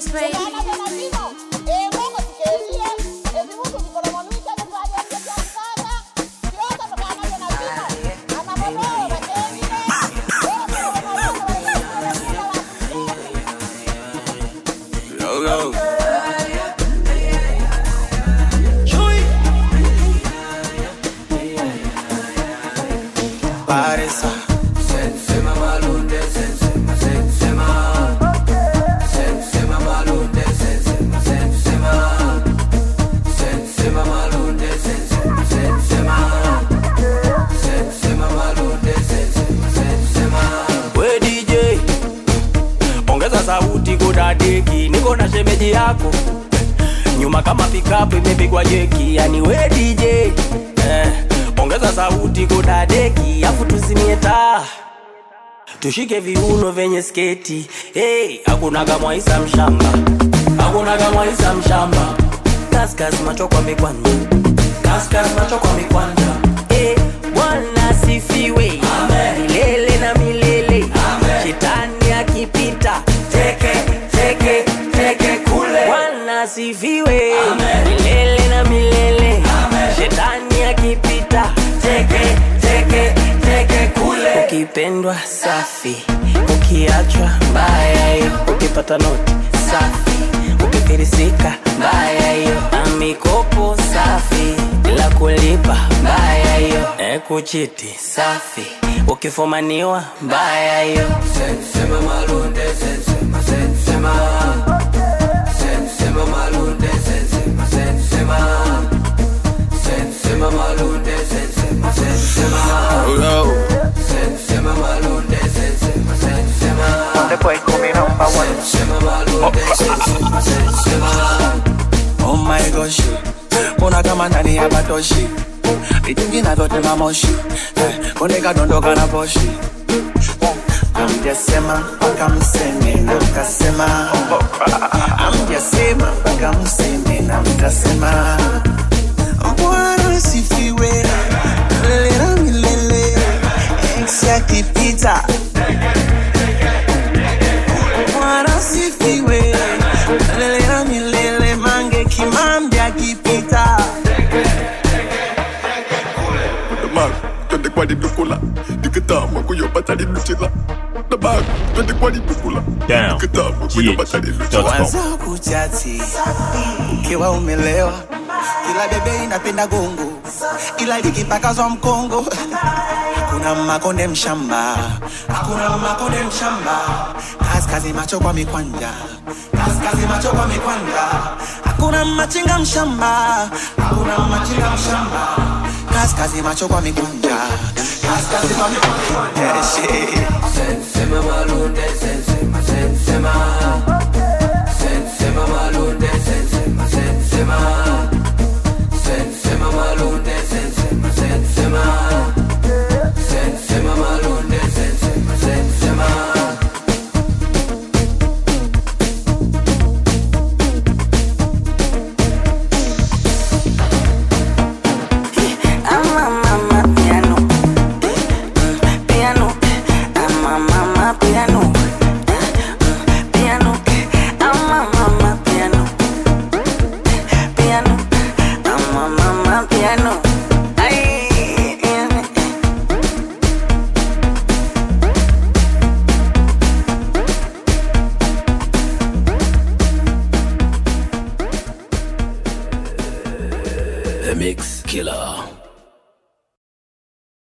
Mix, baby. Yo, yo. Paresa. We DJ, ongeza sauti kudadeki, niko na shemeji yako nyuma kama pikapu imepigwa jeki, yani we DJ eh, ongeza sauti kudadeki, afu tuzimie taa tushike viuno vyenye sketi hey, hakunaga mwaisa mshamba, hakunaga mwaisa mshamba, kaskas macho kwa mikwanja, kaskas macho kwa mikwanja hey, Bwana sifiwe milele na milele, shetani akipita teke teke teke kule. Bwana sifiwe milele na milele, shetani akipita teke teke teke kule. Ukipendwa safi, ukiachwa mbaya hiyo, ukipata noti safi, ukifirisika mbaya hiyo, na mikopo safi bila kulipa mbaya hiyo, e kuchiti safi, ukifumaniwa mbaya hiyo. Yo, yo. The boy coming number one. Oh my gosh, mbona kama ndani ya batoshi vitungi navyote mamoshi Eh, koneka dondoka na poshi amjasema mpaka mseme na mkasema amjasema mpaka mseme na mkasema bwana sifiwe milele na milele ex akipita bwana sifiwe milele na milele mange kimambi akipita Damag, twende kwa lidukula nikitama kuyopata liduchila Damag, twende kwa lidukula Down. nikitama kuyopata liduchila Waza kuchati ukiwa umelewa, kila bebe inapenda gongo, ila likipakazwa mkongo hakuna makonde mshamba, hakuna makonde mshamba, kaskazi macho kwa mikwanja, kaskazi macho kwa mikwanja, hakuna machinga mshamba, hakuna machinga mshamba, kaskazi macho kwa mikwanja, kaskazi kwa mikwanja, yeah, shit. Ama mama piano, piano, ama mama piano, piano, ama mama piano, piano, ama mama piano. Ay, piano. The Mix Killer.